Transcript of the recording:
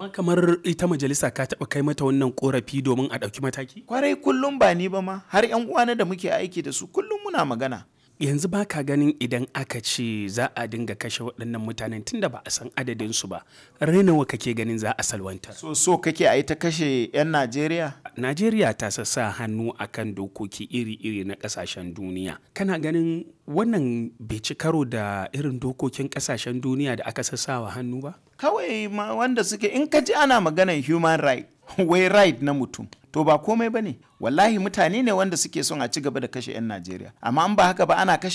amma kamar ita majalisa ka taɓa kai mata wannan korafi domin a ɗauki mataki kwarai kullum ba ni ba ma har yan uwana da muke aiki da su kullum muna magana yanzu ba ka ganin idan aka ce za a dinga kashe waɗannan mutanen tunda ba a san adadinsu ba nawa kake ganin za a salwantar so so kake a yi ta kashe 'yan najeriya najeriya ta sassa hannu akan dokoki iri-iri na ƙasashen duniya kana ganin wannan bai ci karo da irin dokokin ƙasashen duniya da aka sassawa hannu ba kawai ma wanda suke in ka ji ana maganan human right wai right na mutum to ba komai ba ne wallahi mutane ne wanda suke son a ci gaba da kashe 'yan najeriya amma an ba haka ba ana kashe